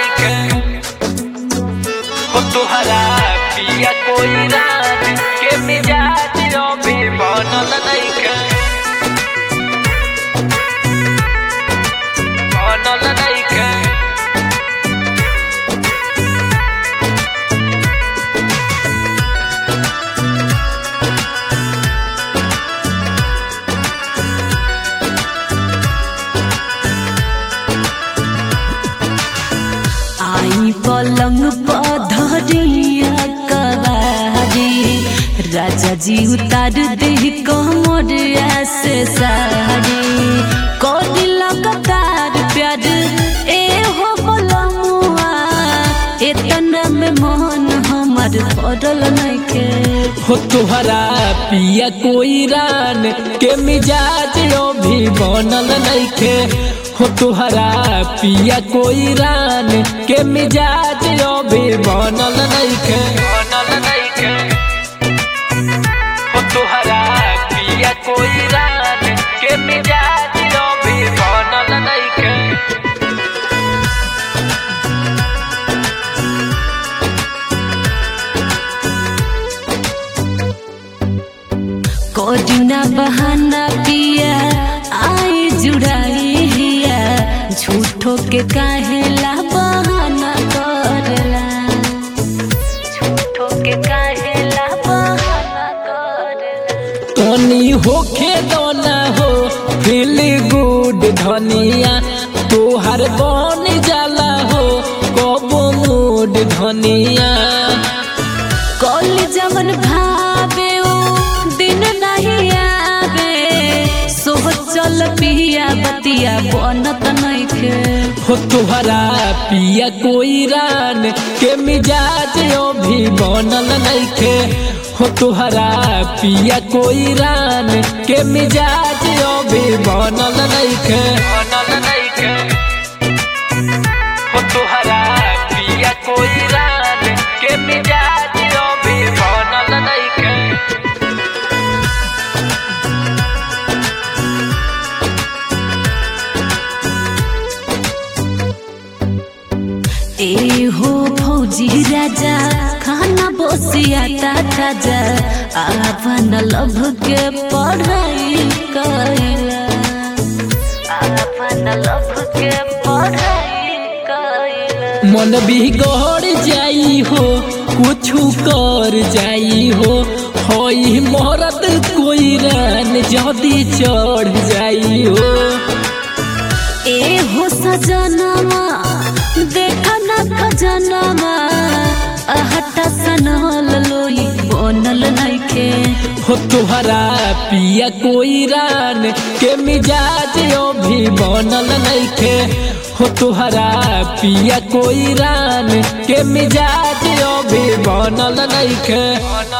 नइखे हो तुहरा पिया कोई रात के मिजाज अभी बनल नइखे बनल नइखे आई पलंग पधरिया कबारी राजा जी उतार दे कमरिया से सारी कोडी लगातार प्यार ए हो बलमुआ एतना में मन हमर पड़ल नइखे हो तुहरा पिया कोई रान के मिजाज अभी बनल नइखे हो तुहरा पिया कोई रान के मिजाज अभी बनल नइखे बनल नइखे हो तुहरा पिया कोई रान के मिजाज अभी बनल नइखे कोडिना बहाना पिया आई जुड़ाई हिया झूठो के काहेला बहाना करला झूठो के काहेला बहाना करला तनी होखे दोना हो फील गुड धनिया तोहर बन जाला हो कबो मूड धनिया कल जवन भावे ओ दिन नहीं आवे सोचल पिया बतिया बनत नइखे हो तोहरा पिया कोई रान के मिजाज अभी बनल नइखे हो तोहरा पिया कोई रान के मिजाज अभी बनल नइखे बनल नइखे हो तोहरा पिया कोई रान के मिजाज अभी बनल नइखे ए हो फौजी राजा खाना बसिया ताजा आपन लभ के पढ़ाई कैला आपन लभ के पढ़ाई कैला मन बिगड़ जाई हो कुछु कर जाई हो होई मरद कोई रान जदी चढ़ जाई हो ए हो सजनमा देखा न खजनमा अहटा सनल लोई बनल नइखे हो तोहरा पिया कोई रान के मिजाज अभी बनल नइखे हो तोहरा पिया कोई रान के मिजाज अभी बनल नइखे